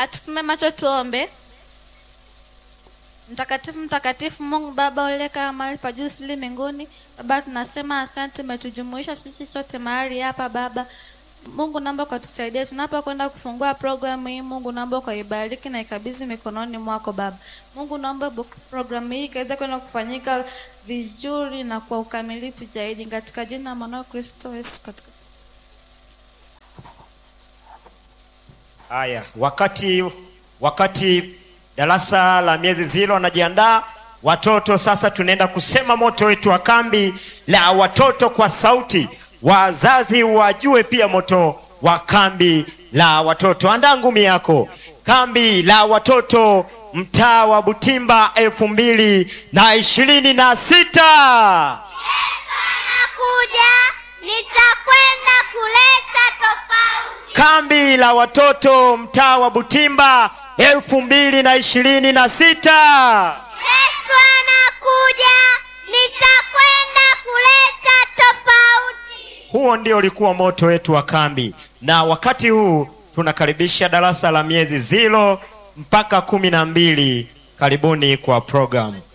Atufume macho tuombe. Mtakatifu, mtakatifu Mungu Baba uliyekaa mahali pa juu sili mbinguni. Baba, tunasema asante, umetujumuisha sisi sote mahali hapa Baba. Mungu naomba ukatusaidie tunapokwenda kufungua programu hii. Mungu naomba ukaibariki na ikabidhi mikononi mwako Baba. Mungu naomba bu- programu hii ikaweze kwenda kufanyika vizuri na kwa ukamilifu zaidi, katika jina la mwanao Kristo Yesu katika Haya, wakati wakati darasa la miezi zilo wanajiandaa watoto, sasa tunaenda kusema moto wetu wa kambi la watoto kwa sauti, wazazi wajue pia moto wa kambi la watoto. Andaa ngumi yako. Kambi la watoto mtaa wa Butimba elfu mbili na ishirini na sita. nakuja nitakwenda kuleta tofauti Kambi la watoto mtaa wa Butimba elfu mbili na ishirini na sita. yesu anakuja nitakwenda kuleta tofauti Huo ndio ulikuwa moto wetu wa kambi, na wakati huu tunakaribisha darasa la miezi zilo mpaka kumi na mbili. Karibuni kwa programu.